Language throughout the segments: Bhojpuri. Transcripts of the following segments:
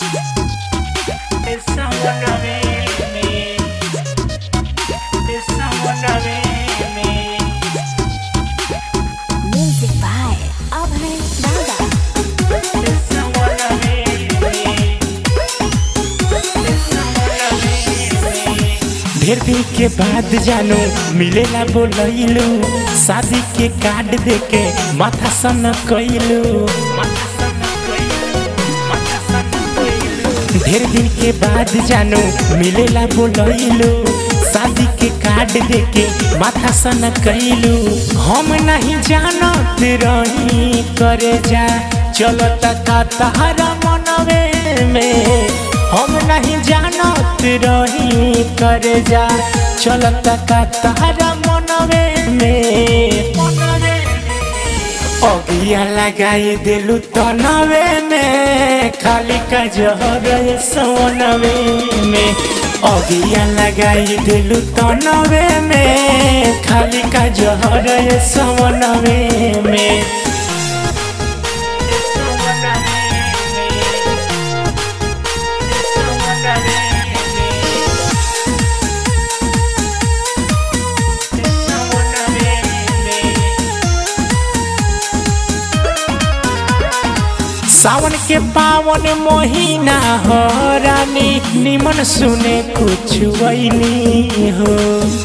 It's someone loving me. It's someone loving me. Music by Abhay Dada. It's someone loving me. It's someone loving me. ढेर दिन के बाद जानू मिलेला बोलैलू शादी के कार्ड देके माथा सन कैलू ढेर दिन के बाद जानू मिलेला बोलैलू शादी के कार्ड देके माथा सन कैलू हम नहीं जानत रही करे जा चलता का तहरा मनवे में हम नहीं जानत रही करे जा चलता का तहरा मनवे में अगिया लगाई दिलू तनवे में खाली का जहर सोनवे में अगिया लगाई दिलू तनवे में खाली का जहर सोनवे में सावन के पावन महीना हो रानी निमन सुने कुछ वैनी हो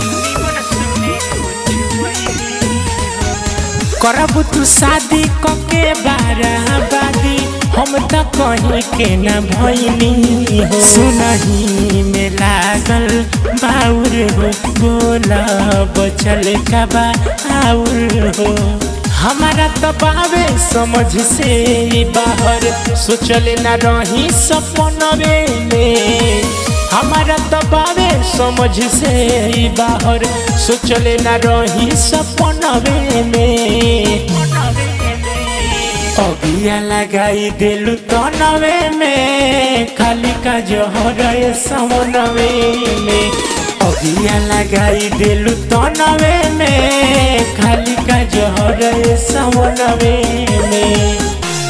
करब तू शादी कके बाराबादी हम त कहीं के न भैनी हो सुनही में लागल बाउर हो बोला बचल का बा आउर हो हमारा तो बावे समझ से बाहर सोचले न रही सपनवे में हमारा तो बावे समझ से बाहर सोचले न रही सपनवे में अगिया लगाई दिलू तनवे में खाली का जहर समनवे में अगिया लगाई दिलू तनवे में खाली का जहर समनवे में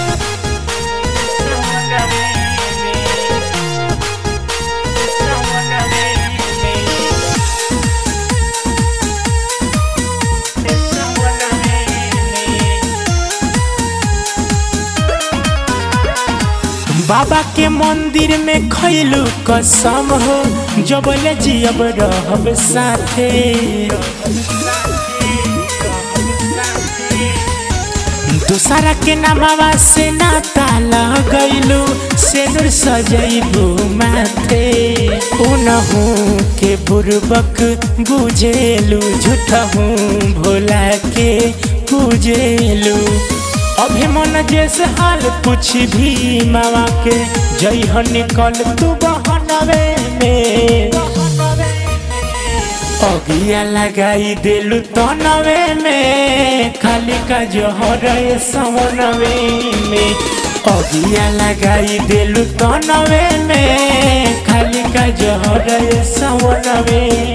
बाबा के मंदिर में खैलू कसम हो जबले जियब रहब साथे दूसरा के नामवा से नाता लगैलू सेनुर सजैबू माथे उनहू के बुरबक बुझेलू झूठहू भोला के पूजेलू अभी मन जैसे हाल कुछ भी मावा के जई हो निकल तू बहनवे में अगिया लगाई दिलू तनवे में खाली का जहर समनवे में अगिया लगाई दिलू तनवे में खाली का जहर समनवे